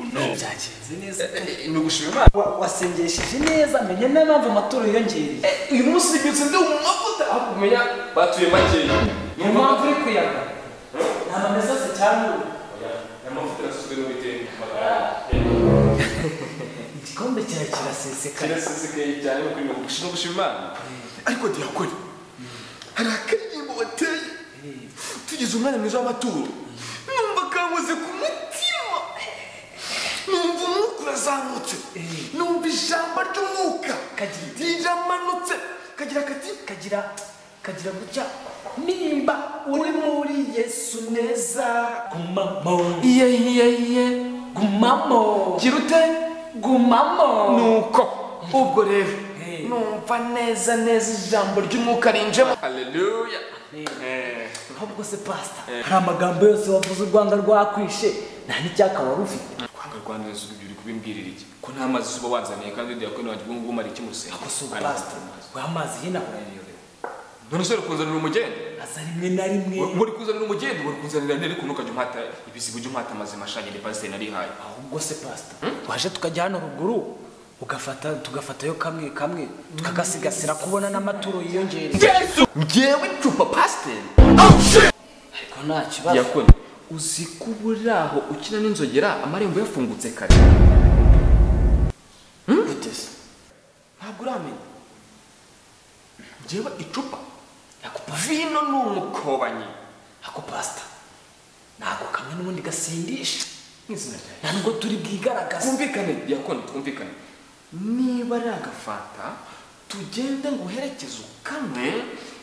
byagenze neza ni ugushima imana Wa- wasengesheje neza menya n'impamvu amaturo yiyongereye Eh, uyu munsi mbyutse ndi mu mavuta aho kumenya batuye makeya niyo mpamvu uri kuyaga ntabwo ameze ase cyangwa ubu Aya mavuta yasuzwe n'uwiteka amagara igikombe cyawe kirasesekara kirasesekaye cyane ni ukureba gushima gushima imana ariko diyakoni hari akaririmbo bateye tugize umwanya mwiza w'amaturo numva kankoze ku mutima numva umwuka urazamutse numva ijambo ry'umwuka Kagira iti? riramanutse kagira kati kagira kagira gutya nimba uri muri yesu neza gumamo iye iye iye gumamo gira ute gumamo nuko ubwo rero Hey. numva neza neza ijambo ry'umwuka rinjemo haleluya Hey. ahubwo se pasita hari amagambo yose wavuze u rwanda rwakwishe nta n'icyaka wari ufite kwanga rwanda yesu ibyo uri kubimbwirira iki ko nta mazi uba wanzaniye kandi uriya kone wanjye ubungubu umara iki musenga gusa ubu pasita guha amazi y'inahura none se uri kunzanira umugende aza rimwe na rimwe We- uri kunzanira umugende uri kunzanira nari kuntu ukajya umhata ibisigo jya umhata amazima ashanye pasiteri narihaye ahubwo se pasita waje tukajya hano ruguru ugafata tugafatayo kamwe kamwe tukagasigasira kubona n'amaturo yiyongereye yesu ngewe cupa pasiteri ariko nta kibazo yakoni uzi ko uburi aho ukina n'inzogera amarembo yafungutse kare gute se ntabwo uramenya ngewe icupa ako pa- vino ni umukobanyi ako pasita ntabwo kamwe n'ubundi gasindisha nk'izina ryawe nta nubwo turi bwigaragaze twumvikane yakoni twumvikane niba ari agafanta tugende ngo uherekeze ukanywe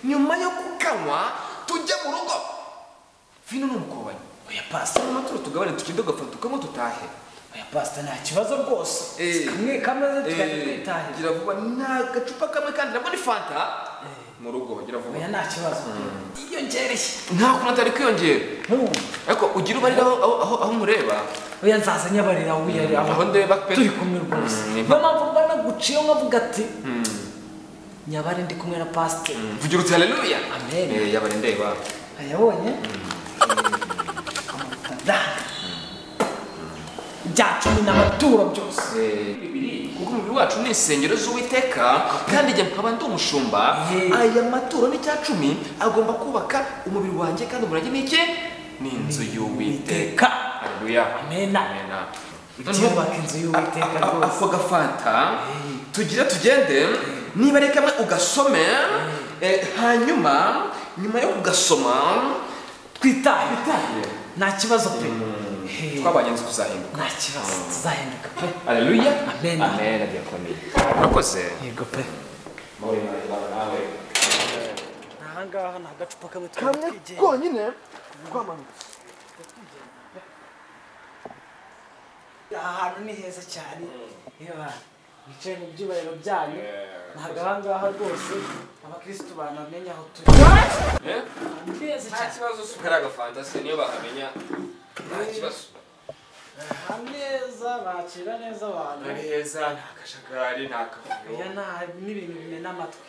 nyuma yo kukanywa tujye mu rugo vino ni umukobanyi oya pasita mu maturo tugabane tukinde agafanta tukanywa dutahe oya pasita nta kibazo rwose Eh. kamwe kamwe tugahita Eh, twitahira gira vuba ni agacupa kamwe kandi nabwo ni fanta mu rugo gira vuba oya nta kibazo yiyongereye nta kuntu atari kwiyongera Nkumva. ariko ugira ubarira aho aho aho- aho mureba oya nzaza nyabarira wiyari aho aho ndeba pe turi kumwe rwose Mm, niyo mpamvu mba naguciye nkavuga ati nyabari ndi kumwe na pasiteri vugira uti haleluya Amen. Eh, yabare ndeba ayabonye amafaranga bya cumi n'amaturo byose kuko umubiri wacu ni insengero z'uwiteka kandi igihe nkaba ndi umushumba Yeah. aya maturo n'icya cumi agomba kubaka umubiri wanjye kandi umurage ni iki ni inzu y'uwiteka Iteka. haleluya Amena. Amena. Byubaka inzu y'Uwiteka A- a- a- rwose. ako gafanta tugire tugende niba ari kamwe ugasome eh, hanyuma nyuma yo kugasoma twitahe Twitahe. nta kibazo pe Hey, twabanye nzi kuzahinduka nta kibazo tuzahinduka pe haleluya Amena. amena diakoni urakoze yego pe ahangaha ni agacupa kamwe twigeye konyine rwamanutse aha hantu ni heza cyane yewe mwicaye mu byubahiro byanyu ntabwo aha ngaha rwose abakirisitu banamenya aho turi ni heza nta cyane kibazo si ukari agafantasi niyo bakamenya nta kibazo ameza bakira neza abantu ari heza nta kajagari nta kavuyo oya nta n'ibintu bimena amatwi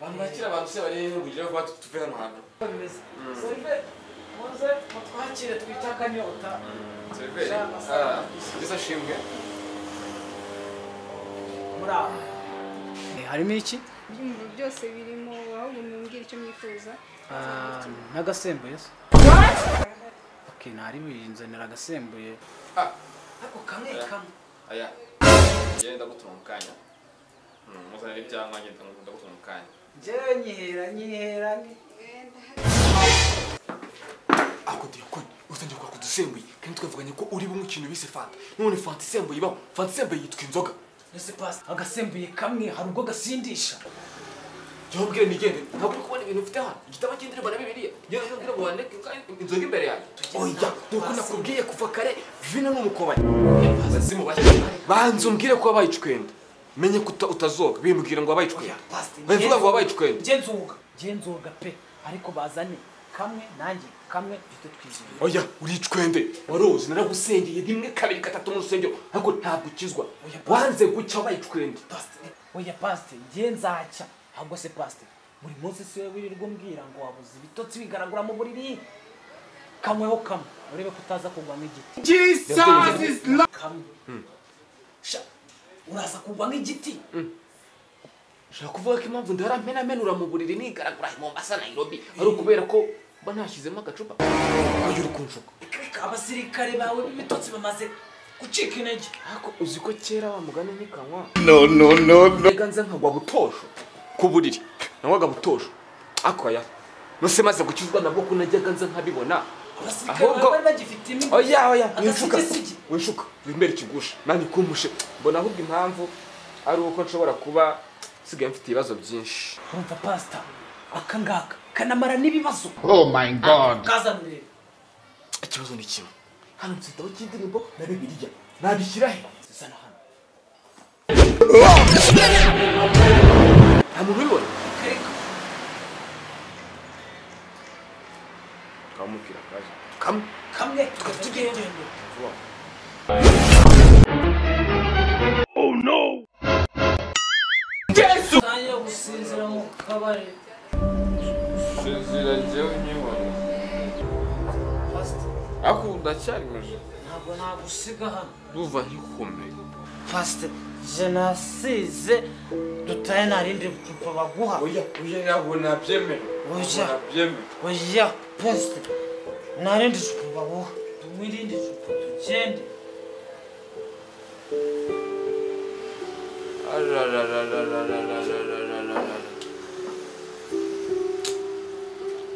bamwakira abantu se bari kugira ngo batu- tuve hano hantu Uko bimeze serive muze mutwakire twite akanyota seriveri Ah, nziza ashimwe muri aho harimo iki ibyumviro byose birimo ahubwo mumbwira icyo mwifuza n'agasembuye se oke ntarimo yinzanira agasembuye Ah, ako kamwe kamwe aya njyewe ndagutunga mu kanya Mm, muzanire ibyanywa njye ndagu- ndagutunga mu kanya njyewe nyihera nyihera ni ako diyakoni utangiye kwaka udusembuye kandi twavuganye ko uri bumwe ikintu bise fanta none fanta isembuye ibaho fanta isembuye yitwa inzoga ese pasi agasembuye kamwe hari ubwo gasindisha jya ubwire nigende ntabwo uri kubona ibintu ufite hano igitabo cy'indirimbo na bibiliya njyewe nabwira ngo wandike inzoga imbere yanjye oya nuko nakubwiye kuva kare vino ni umukobanyi abazimu bashya banza umbwire ko wabaye icwenda menye ko uta- utazoga bimbwira ngo wabaye icwenda Pastor, bavuga ngo wabaye icwenda njye nzoga njye nzoga pe ariko bazane kamwe nanjye kamwe duhite twizihiwe oya uri icwende waroze naragusengeye rimwe kabiri gatatu mu rusengero ariko ntabwo ukizwa Oya, Pastor. wanze gucya wabaye icwende Pastor, oya pasite njye nzacya ahubwo se pasite buri munsi si wowe wirirwa umbwira ngo wabuze ibitotsi wigaragura mu buriri kamweho kamwe urebe ko utaza kugwa nk'igiti Jesus is Lord. kamwe Sha, uraza kugwa nk'igiti ushobora kuvuga ko impamvu ndaramenamenura mu buriri nigaragura mu mbasa nayirobi ari ukubera ko mba ntashyizemo agacupa uyu uri kunshuka abasirikare bawe b'ibitotsi bamaze gucika intege ariko uzi ko kera wa mugani ntikanywa no no no no mbega nze nkagwa butosho ku buriri nanywaga butosho ariko aya nose maze gukizwa nabwo ko najyaga nze nkabibona abasirikare bawe ahubwo bari bagifite imigwi oya oya winshuka agasigisigi winshuka wimere ikigusha nanjye kumpushe mbona ahubwo impamvu ari uko nshobora kuba nsigaye mfite ibibazo byinshi urumva pasita aka ngaka kanamara n'ibibazo Oh my god. kazanire ikibazo ni kimwe hano nsitaho cy'indirimbo na bibiliya nabishyira he zana hano nta muntu ubibona kereka twamubwira kaje kamwe kamwe tugendende yesu nayo gusinzira mu kabari sinzira njyewe nyibona pasita ariko ubu ndacyari muje ntabwo nagusiga hano ndumva nkikomeye pasita jenasize dutaye nta rindi cupa baguha oya oya ntabwo nabyemera Oya. nabyemera oya pasita nta rindi cupa baguha tunywe irindi cupa tugende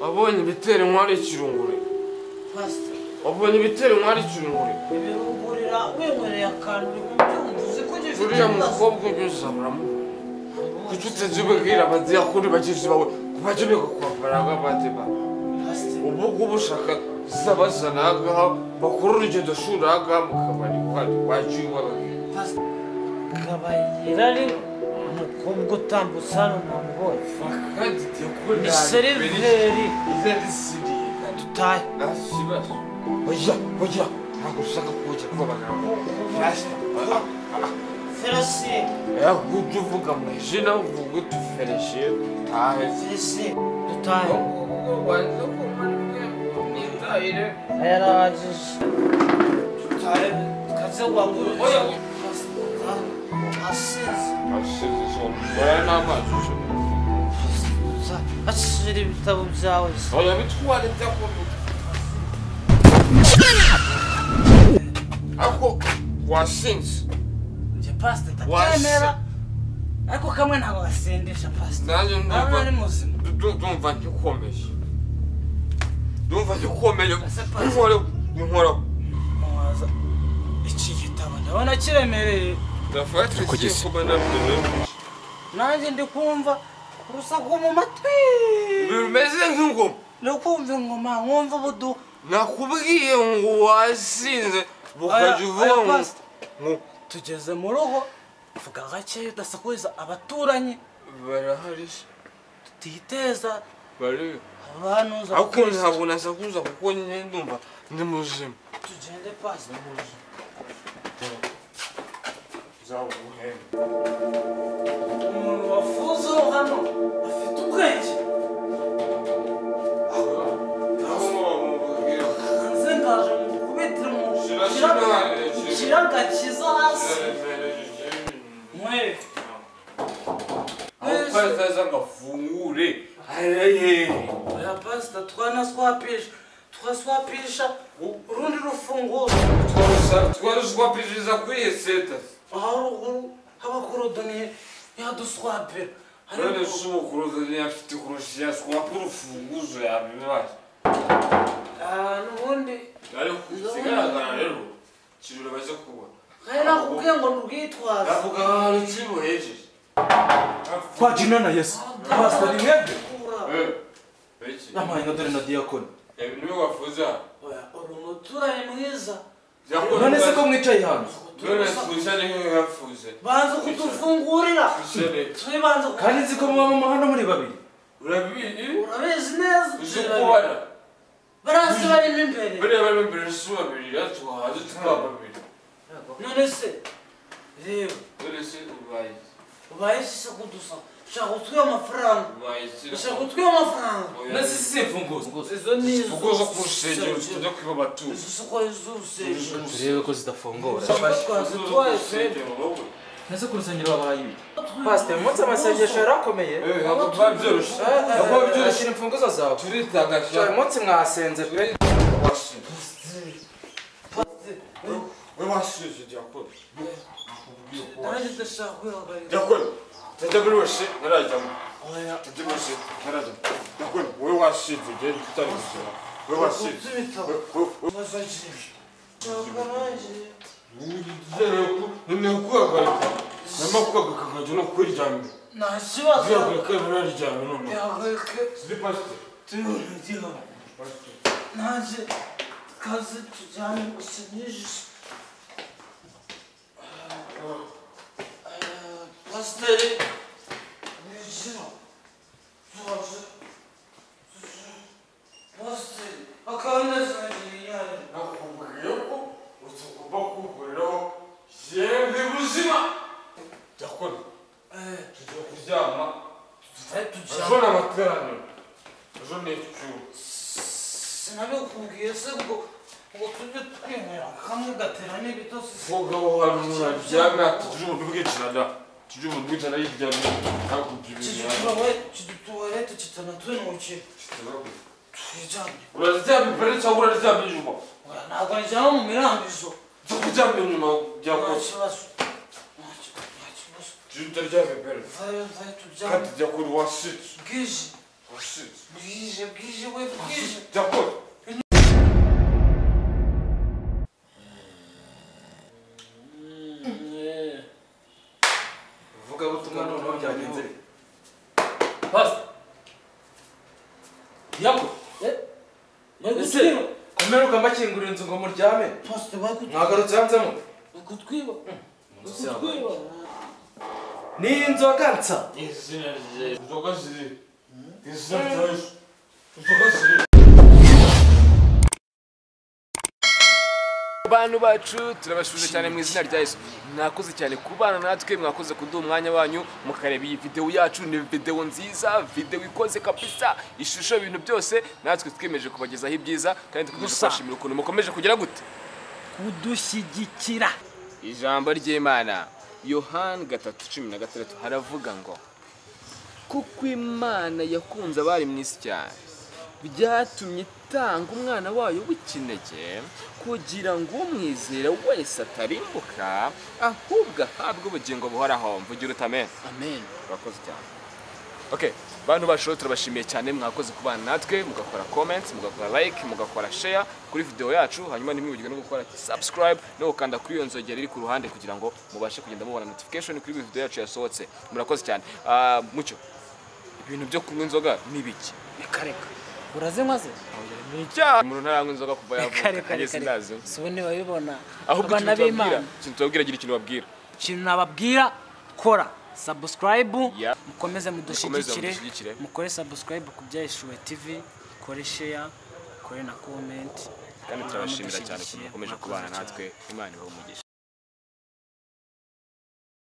wabonye ibitera inkwari ikirungure pasita wabonye ibitera inkwari ikirungure ibiruhurira winywereye akantu uri kubyumva uzi ko gifite uriya ibibazo mukobwa ujya uzamuramo kuki utajya ubabwira abadiyakoni bagenzi bawe bajye biga kwambara nk'abandi bantu pasita ubu ngubu ushaka zabazana aha ngaha bakora urugendo shuri aha ngaha mu kabari wajya wajya ubabwira kabayira ari umukobwa utambutse hano ntambonye kandi diyakoni ni seriveri izarisiriye kandi dutahe nta kibazo oya oya ntabwo ushaka kujya kubabagaramo ferasi yaho ujya uvuga mu izina uvuga utufereshe tahe ferasi dutahe wanze kumanika nitahire yarahagije dutahe kaze wagurutse asize asize ijoro oya n'amazi ushobora ashyira ibitabo byawe se oya bitware byakomeye ako wasinze njye pasita Wasi- ndatemera ariko kamwe ntabwo gasindisha pasita nanjye ntabwo ari ndumva muzima Du- du- ndumva ngikomeye ndumva ngikomeye Ese pasi- inkoreho inkoreho mubaza iki gitabo ndabona kiremereye ndafata igihe kuba nabyo nanjye ndi kumva urusaku mu matwi bimeze nk'ingoma ndi kumva ingoma nkumva ubudu nakubwiye ngo wasinze bukajya Aya- uvuga aya ngo pasi- ngo tugeze mu rugo vuga gakeya udasakuriza abaturanyi barahari se, tutiteza bari abantuza ariko ntabwo nasakuza kuko nyine ndumva ndi muzima tugende pasi umuntu wafuze hano afite ubwenge hanze ngaje mu kubitira umuntu Shira- shira- shira agakiza hasi mwere aho kazaza ngafungure arayehe oya pasita twanaswapisha twaswapisha urundi rufunguzo twaruswapiriza kuri eseta aha ruguru habakorodoniye yaduswapira none se ubukuruzi yafite kurusha yaswapa urufunguzo yabibaye nubundi ariko ikigaragara rero kirura baze kubona nkari nakubwiye ngo nurwitwaze avuga ahantu kibuhejeje twajina na yesu pasita ni mwebwe nyamara ino dore na diyakoni ibintu wafuza uri umuturanyi mwiza none se ko mwicaye hano none twicane nk'iyafuze banza kudufungurira tubanza kandi nzi ko muba mu hano muri babiri urabizi urabizi neza uzi kubona barasi barimo imbere bariya barimo imbere si babiri yatwahaze tukaba babiri none se reba none se ubaye ubaye se kudusaba ushaka gutwiba amafaranga ushaka gutwiba amafaranga nasi simfunguzo izo ni izo uguze ku rusengero tujya kwiba abatutsi isoko z'urusengero turebe ko zidafungura twazi twaye twebwe nese ku rusengero habaye ibiki pasiteri umunsi amasengesho yarakomeye ntabwo tuba byoroshye ntabwo biba byoroshye ashyira imfunguzo zawe turitagashya uyu munsi mwasenze pe we washyushye diakoni nakubwiye ko nanjye ndashaka kwihagarika diakoni ntajya muri wese ntarajyamo ntajya muri wese ntarajyamo diakoni wowe washinze igihe tutari gusura wowe washinze Utsubitabo. Bazajije. Ntabwo nanjye. noneho kuhagarika nyuma kuhagarika nkajya no kuryamye nta kibazo zihagarika ibara ryamye noneho yahagarike ziri pasiteri tuyihuriyeho nanjye kazi tujyane gusa nijisho pasiteri nijiro tubaje pasiteri akaba neza nagiye yari nakubwiye ko utagomba kuhuriraho yemwe buzima diakoni tujya kuryama tutari ejo tujyane ni amateraniro ejo ni icyuma sinabikubwiye se ngo ngo tujye twemera kamwe gatera n'ibitotsi se umugabo wa rura byanga tugira umuntu bw'ijana da tugira umuntu bw'ijana y'ijya no nakubye ibintu kidutuwarete kitanatwenukira twijyane uraryamye imbere cyangwa uraryamye inyuma ntabwo njyana mu mirambizo nza kuryamye inyuma nta byakoze kibazo Nta ki- nta kibazo tugira utaryamye imbere vayo vayo kandi tubyane byakora wasitse bwije wasitse bwije bwije we bwije byakora vugabutumwa noneho byagenze bite? pasi yako Ese- bari gutwiba kumeruka mbakingurira inzu ngo muryame pasite bari gut- mwagarutse hanze mu bari gutwiba bari gutwiba ni inzoga nsa izina rye inzoga ziri izina rya yesu inzoga ziri bantu bacu turabashuje cyane mu izina rya Yesu mwakoze cyane kubana natwe mwakoze kuduha umwanya wanyu mukareba iyi videwo yacu ni videwo nziza videwo ikoze kabisa ishusho ibintu byose natwe twiyemeje kubagezaho ibyiza kandi dukomeje Gusa. kubashimira ukuntu mukomeje kugira gute kudushyigikira ijambo ry'imana yohani gatatu cumi na gatandatu haravuga ngo kuko imana yakunze abari mu isi cyane byatumye itanga umwana wayo w'ikinege kugira ngo umwizera wese atarimbuka ahubwo ahabwe ubugingo buhoraho mvugira utame amen urakoze cyane Okay, bantu basho turabashimiye cyane mwakoze kubana natwe mugakora comments mugakora like mugakora share kuri video yacu hanyuma ntimwibagirwe no gukora subscribe no gukanda kuri iyo nzogera iri ku ruhande kugira ngo mubashe kugenda mubona notification kuri buri video yacu yasohotse murakoze cyane Ah, mucyo ibintu byo kunywa inzoga ni biki bikareka urazinywa se ni icyaha umuntu ntaranywa inzoga kuva reka yavuka reka nanjye reka sindazi si wowe niba ubibona ahubwo abana ikintu tubabwira b'imana ikintu tubabwira gira ikintu babwira ikintu nababwira kora sabusikarayibu Yeah. mukomeze mudushyigikire mudushyigikire. mukore sabusikarayibu ku byayishuwe tivi mukore sheya mukore na komenti kandi turabashimira cyane ukuntu mudushyigikire. mukomeje Murakoze kubana cyane. natwe imana ibahe umugisha